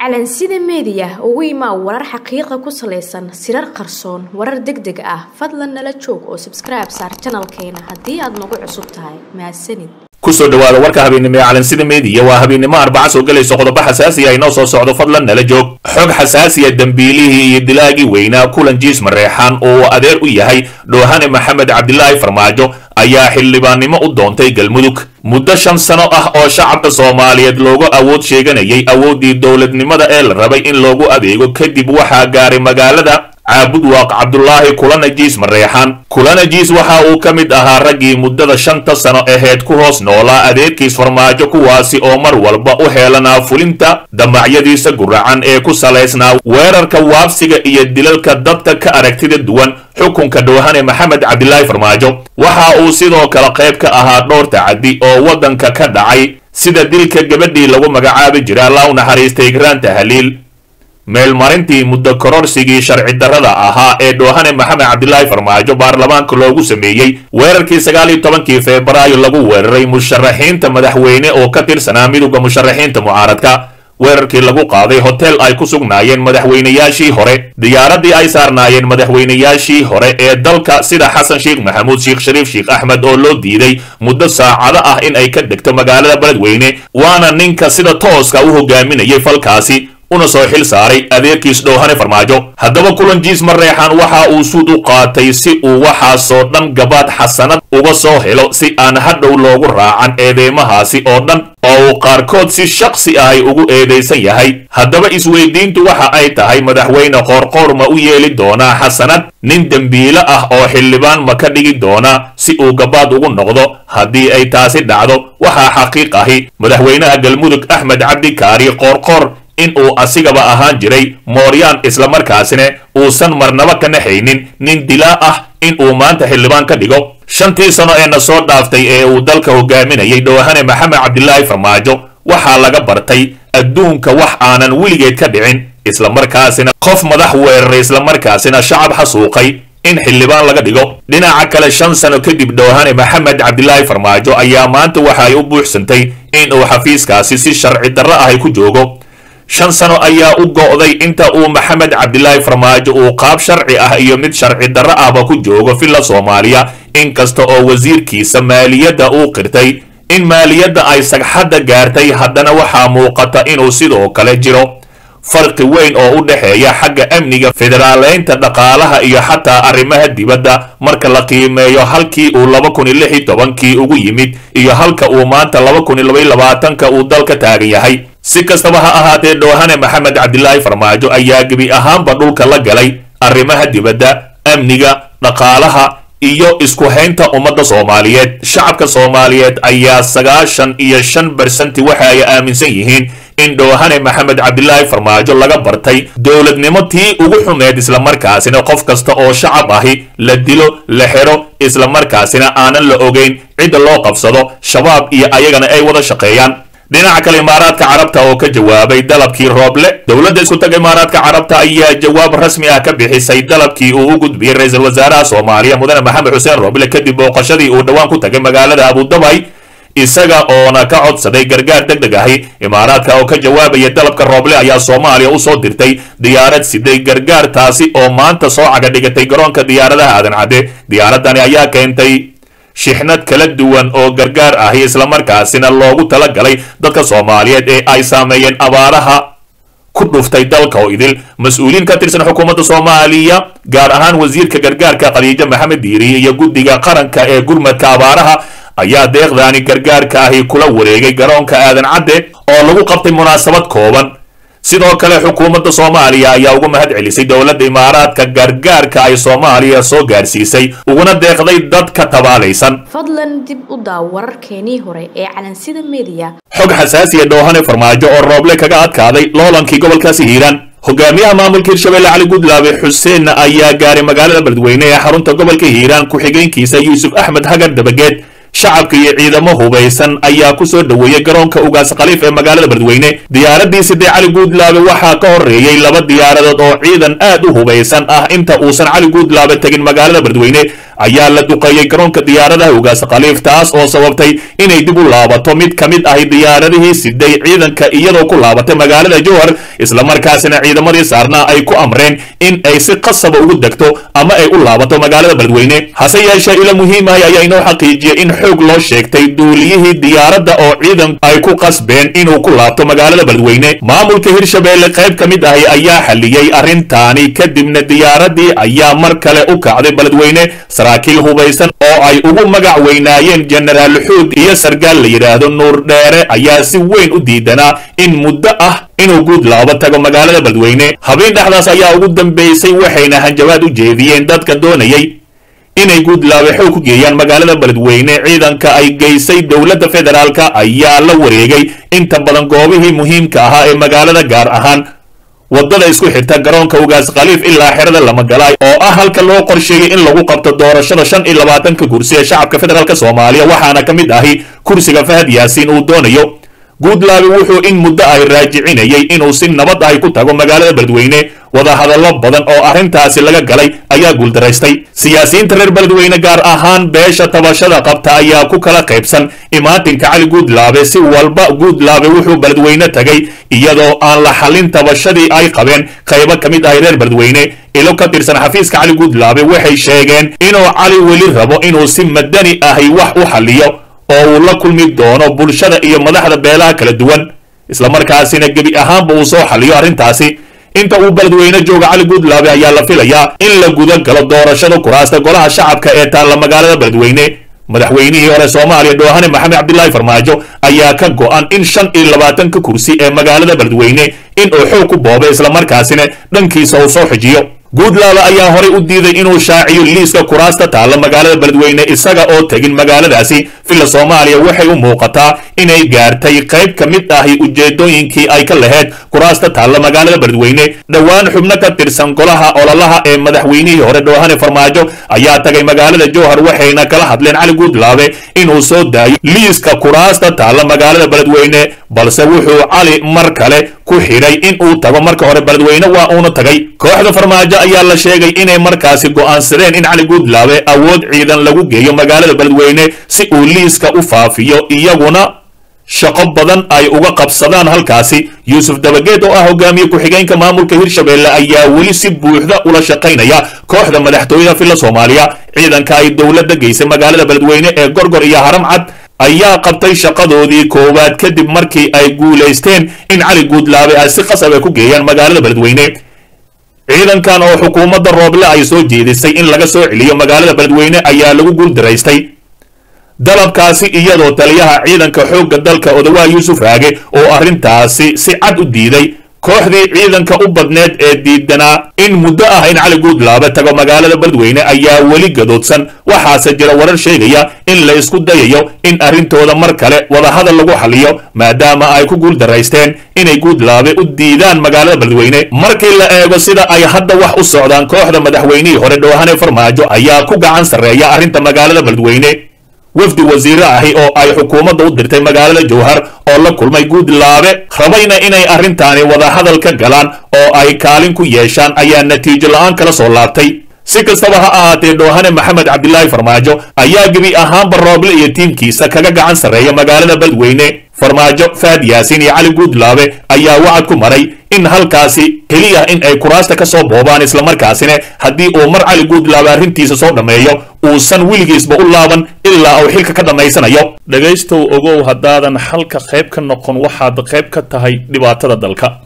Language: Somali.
calansida meediya ugu imaa warar xaqiiqa ku salaysan sirar qarsoon warar deg deg ah fadlan nala joog oo sabskribe saar janalkeena haddii aad nagu cusub tahay mahadsanid kusoo dhawaada warka habeennimo ee calansida meediya waa habeennimo arbaca soo gelayso qodobo xasaasiya inoo soo socdo fadlan nala joog xog xasaasiya dembiilihii iyo dilaagii weynaa kulan jiis mareexaan oo uu adeer u yahay dhoohane maxamed cabdilaahi farmaajo ayaa xildhibaannimo u doontay galmudug muddo shan sano ah oo shacabka soomaaliyeed loogu awood sheeganayay awooddii dowladnimada ee la rabay in loogu adeego kadib waxaa gaaray magaalada caabudwaaq cabdulaahi kulanajiis mareexaan kulanajiis waxa uu ka mid ahaa raggii muddada shanta sano aheyd ku hoos noolaa adeerkiis farmaajo kuwaasi oo mar walba u heelanaa fulinta damacyadiisa guracan ee ku salaysnaa weerarka waabsiga iyo dilalka dadka ka aragtida duwan xukunka dhoohane maxamed cabdilaahi farmaajo waxa uu sidoo kale qayb ka ahaa dhowr tacadi oo waddanka ka dhacay sida dilka gabadhii lagu magacaabi jira allah u naxariistay garaanta haliil meelmarintii muddo kororsigii sharci darrada ahaa ee dhoohane maxamed cabdilaahi farmaajo baarlamaanka loogu sameeyey weerarkii sagaal iyo tobankii febraayo lagu weeraray musharaxiinta madaxweyne oo ka tirsanaa midowda musharaxiinta mucaaradka weerarkii lagu qaaday hotel ay ku sugnaayeen madaxweynayaashii hore diyaaradii ay saarnaayeen madaxweynayaashii hore ee dalka sida xasan sheekh maxamuud sheekh shariif sheekh axmed oo loo diiday muddo saacado ah in ay ka degto magaalada beledweyne waana ninka sida tooska u hogaaminayay falkaasi una soo xil saaray adeerkiis dhoohane farmaajo haddaba kulan jiis mareexaan waxa uu suud u qaatay si uu waxaasoo dhan gabaad xasanad uga soo helo si aan hadhow loogu raacan eedeymahaasi oo dhan oo uu qaarkood si shaksi ahay ugu eedaysan yahay haddaba isweydiintu waxa ay tahay madaxweyne qoorqoor ma u yeeli doonaa xasanad nin dembiilo ah oo xildhibaan ma ka dhigi doonaa si uu gabaad ugu noqdo haddii ay taasi dhacdo waxaa xaqiiq ahi madaxweynaha galmudug axmed cabdi kaari qoorqoor in uu asigaba ahaan jiray mooryaan islamarkaasina uusan marnaba ka naxaynin nin dilaa ah in uu maanta xildhibaan ka dhigo shantii sano ee na soo dhaaftay ee uu dalka hogaaminayay dhoohane maxamed cabdilaahi farmaajo waxaa laga bartay adduunka wax aanan weligeed ka dhicin islamarkaasina qof madax weeraray islamarkaasina shacab xasuuqay in xildhibaan laga dhigo dhinaca kale shan sano kadib dhoohane maxamed cabdilaahi farmaajo ayaa maanta waxa ay u buuxsantay in uu xafiiskaasi si sharci darro ahay ku joogo shan sano ayaa u go'day inta uu maxamed cabdilaahi farmaajo uu qaab sharci ah iyo mid sharci darro ahba ku joogo villa soomaaliya inkasta oo wasiirkiisa maaliyadda uu qirtay in maaliyadda ay sagxadda gaartay haddana waxaa muuqata inuu sidoo kale jiro farqi weyn oo u dhexeeya xagga amniga federaaleynta dhaqaalaha iyo xataa arrimaha dibadda marka la qiimeeyo halkii uu laba kun iyo lix iyo tobankii ugu yimid iyo halka uu maanta laba kun iyo laba iyo labaatanka uu dalka taagan yahay si kastaba ha ahaatee dhoohane maxamed cabdilaahi farmaajo ayaa gebi ahaanba dhulka la galay arrimaha dibadda amniga dhaqaalaha iyo isku haynta ummadda soomaaliyeed shacabka soomaaliyeed ayaa sagaashan iyo shan barsanti waxa ay aaminsan yihiin in dhoohane maxamed cabdilaahi farmaajo laga bartay dowladnimo tii ugu xumeed islamarkaasina qof kasta oo shacab ahi la dilo la xero islamarkaasina aanan la ogeyn cidda loo qabsado shabaab iyo ayagana ay wada shaqeeyaan dhinaca kale imaaraadka carabta oo ka jawaabay dalabkii rooble dowladda isku taga imaaraadka carabta ayaa jawaab rasmi ah ka bixisay dalabkii uu u gudbiyey ra-iisul wasaaraha soomaaliya mudane maxamed xuseen rooble kadib booqashadii uu dhowaan ku tagay magaalada abudabay isaga oona ka codsaday gargaar deg deg ahi imaaraadka oo ka jawaabaya dalabka rooble ayaa soomaaliya usoo dirtay diyaarad siday gargaar taasi oo maanta soo caga dhigatay garoonka diyaaradaha aadan cadde diyaaradani ayaa keentay shixnad kala duwan oo gargaar ahi islamarkaasina loogu talagalay dadka soomaaliyeed ee ay saameeyeen abaaraha ku dhuftay dalka oo idil mas-uuliyiin ka tirsan xukuumadda soomaaliya gaar ahaan wasiirka gargaarka khadiijo maxamed diiriye iyo guddiga qaranka ee gurmadka abaaraha ayaa deeqdaani gargaarka ahi kula wareegay garoonka aadan cadde oo lagu qabtay munaasabad kooban sidoo kale xukuumadda soomaaliya ayaa ugu mahad celisay dowladda imaaraadka gargaarka ay soomaaliya soo gaarsiisay uguna deeqday dadka tabaalaysan fadlan dib u daaw wararkeenii hore ee calansida meediya xog xasaasiya dhoohane farmaajo oo rooble kaga adkaaday loolankii gobolkaasi hiiraan hogaamiyaha maamulka hirshabelle cali gudlaabe xuseen ayaa gaaray magaalada beledweyne ee xarunta gobolka hiiraan ku-xigeenkiisa yuusuf axmed hagar dabageed shacabka iyo ciidamo hubaysan ayaa ku soo dhoweeyey garoonka ugaas khaliif ee magaalada beledweyne diyaaradii sidee cali guudlaabe waxaa ka horreeyey laba diyaaradood oo ciidan aad u hubaysan ah inta uusan cali guudlaabe tegin magaalada beledweyne ayaa la duqeeyey garoonka diyaaradaha ugaas khaliif taas oo sababtay inay dib u laabato mid ka mid ahi diyaaradihii siday ciidanka iyadoo ku laabatay magaalada jowhar islamarkaasina ciidamadii saarnaa ay ku amreen in ay si qasaba ugu degto ama ay u laabato magaalada beledweyne hase yeeshee ilo muhiimahay ayaa inoo xaqiijiyey in xoog loo sheegtay duuliyihii diyaaradda oo ciidan ay ku qasbeen inuu ku laabto magaalada beledweyne maamulka hirshabeelle qayb ka mid ahi ayaa xalliyey arrintaani kadibna diyaaradii ayaa mar kale u kacday beledweyne saraakiil hubaysan oo ay ugu magac weynaayeen jenaraal xuud iyo sargaal la yidhaahdo nuur dheere ayaa si weyn u diidanaa in muddo ah inuu guud laabo tago magaalada beledweyne habeen dhexdaas ayaa ugu dambeysay waxayna hanjabaad u jeediyeen dadka doonayay inay guudlaabe xoog ku geeyaan magaalada beledweyne ciidanka ay geysay dowladda federaalka ayaa la wareegay inta badan goobihii muhiimka ahaa ee magaalada gaar ahaan waddada isku xirta garoonka ugaas khaliif ilaa xerada lamagalaay oo ah halka loo qorsheeyey in lagu qabto doorashada shan iyo labaatanka kursi ee shacabka federaalk soomaaliya waxaana ka mid ahi kursiga fahad yaasiin uu doonayo guudlaabe wuxuu in muddo ay raajicinayay inuu si nabad ahi ku tago magaalada beledweyne wadahadallo badan oo arrintaasi laga galay ayaa guuldaraystay siyaasiyiinta reer beledweyne gaar ahaan beesha tabashada qabta ayaa ku kala qaybsan imaatinka cali guudlaabe si walba guudlaabe wuxuu beledweyne tagay iyadoo aan la xallin tabashadii ay qabeen qaybo ka mid ahi reer beledweyne ilo ka tirsan xafiiska cali guudlaabe waxay sheegeen inuu cali weli rabo inuu si madani ahi wax u xalliyo oo uu la kulmi doono bulshada iyo madaxda beelaha kala duwan islamarkaasina gebi ahaanba uu soo xalliyo arrintaasi inta uu beledweyne jooga cali guudlaabe ayaa la filayaa in la guda galo doorashada kuraasta golaha shacabka ee taalla magaalada beledweyne madaxweynihii hore soomaaliya doohane maxamed cabdilaahi farmaajo ayaa ka go'an in shan iyo labaatanka kursi ee magaalada beledweyne in uu xoog ku boobo islamarkaasina dhankiisa uu soo xijiyo guudlaabe ayaa horey u diiday inuu shaaciyo liiska kuraasta taalla magaalada beledweyne isaga oo tegin magaaladaasi villa soomaaliya waxay u muuqataa inay gaartay qayb ka mid ahi ujeedooyinkii ay ka laheyd kuraasta taalla magaalada beledweyne dhowaan xubno ka tirsan golaha ololaha ee madaxweynihii hore dhoohane farmaajo ayaa tagay magaalada jowhar waxayna kala hadleen cali guudlaabe inuu soo daayo liiska kuraasta taalla magaalada beledweyne balse wuxuu cali mar kale ku xidhay in uu tago marka hore beledweyne waa uuna tagay kooxda farmaajo ayaa la sheegay inay markaasi go'aansadeen in cali guudlaabe awood ciidan lagu geeyo magaalada beledweyne si uu liiska u faafiyo iyaguna shaqo badan ay uga qabsadaan halkaasi yuusuf dabageed oo ah hogaamiye ku-xigeenka maamulka hirshabeelle ayaa weli si buuxda ula shaqaynaya kooxda madaxtooyada villa soomaaliya ciidanka ay dowladda geysay magaalada beledweyne ee gorgor iyo haram cad ayaa qabtay shaqadoodii koowaad kadib markii ay guulaysteen in cali guudlaabe ay si qasab ay ku geeyaan magaalada beledweyne ciidankan oo xukuumadda rooble ay soo jeedisay in laga soo celiyo magaalada beledweyne ayaa lagu guuldaraystay dalabkaasi iyadoo taliyaha ciidanka xoogga dalka odawaa yuusuf raage oo arrintaasi si cad u diiday kooxdii ciidanka u badneed ee diidanaa in muddo ah in cali guudlaabe tago magaalada beledweyne ayaa weli gadoodsan waxaase jira warar sheegaya in la isku dayayo in arrintooda mar kale wadahadal lagu xaliyo maadaama ay ku guuldaraysteen inay guudlaabe u diidaan magaalada beledweyne markii la eego sida ay hadda wax u socdaan kooxda madaxweynihii hore dhoohane farmaajo ayaa ku gacan sarreeya arrinta magaalada beledweyne wafdi wasiire ahi oo ay xukuumadda u dirtay magaalada jowhar oo la kulmay guudlaabe rabayna inay arrintaani wadahadal ka galaan oo ay kaalin ku yeeshaan ayaa natiijo la-aan kala soo laabtay si kastaba ha ahaatee dhoohane maxamed cabdilaahi farmaajo ayaa gebi ahaanba rooble iyo tiimkiisa kaga gacan sarreeya magaalada beledweyne farmaajo faad yaasiin iyo cali guudlaabe ayaa wacad ku maray in halkaasi keliya in ay kuraasta ka soo boobaan islamarkaasina haddii uu mar cali guudlaabe arrintiisa soo dhammeeyo uusan weligiisba u laaban ilaa uu xilka ka dhammaysanayo dhegaystow ogow haddaadan xalka qayb ka noqon waxaad qayb ka tahay dhibaatada dalka